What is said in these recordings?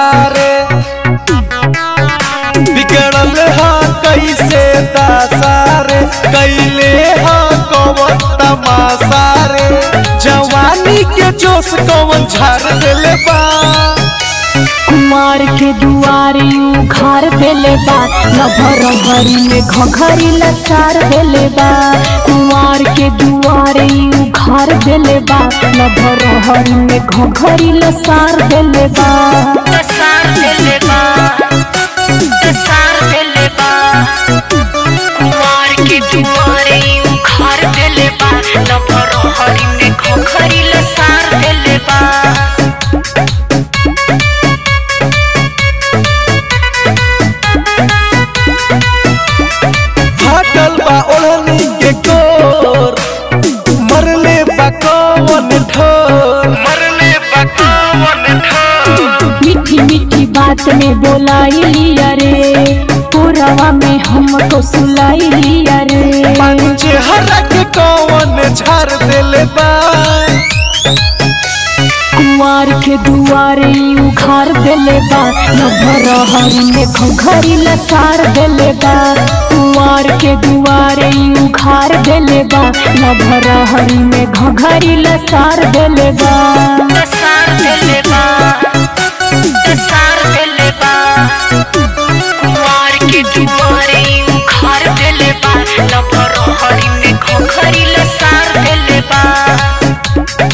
सारे बिगड़ल हा कैसे दासारे कैले हा कौन तमाशा रे जवानी के जोश कौन झाड़ देले बा कुमार के दुआरे उखार देले बा लभर भरी में घघरी लसार देले बा कुमार के दुआरे उखार देले बा लभर हरी में घघरी लसार देले बा लसार देले बा लसार देले बा कुमार के दुआरे उखाड़ देले बा लबर हरी में खोखरी लसार देले बा फाटल बा ओढ़नी के कोर मरले बा कौन ठोर मरले बा कौन ठोर मीठी मीठी बात में बोलाई लिया रे पुरवा में हमको सुलाई लिया रे पंचे हरा के कौन झाड़ देले बा कुंवार के दुआरे उखार देले बा लभर हरी में घघरी लसार देले बा कुंवार के दुआरे उखार देले बा लभर हरी में घघरी लसार देले बा लसार देले बा लसार देले बा कुमार के दुआरे उखाड़ देले बा लबर हरी में खोखरी लसार देले बा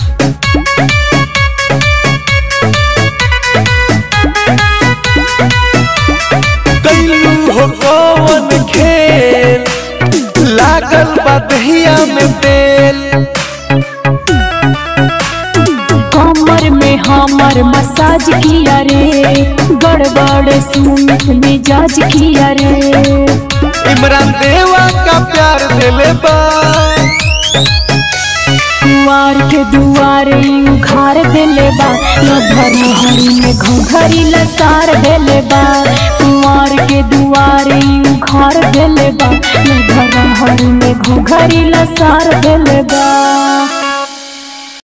कैलू हो कौन खेल लागल बा दहिया में तेल कमर में हमर मसाज किया रे गड़बड़ सुमित मिजाज किया रे इमरान देवा का प्यार दिले बा कुंवार के दुआरे उखार देले बा लभर हरी में घघरी लसार देले बा कुंवार के दुआरे उखार देले बा लभर हरी में घघरी लसार देले बा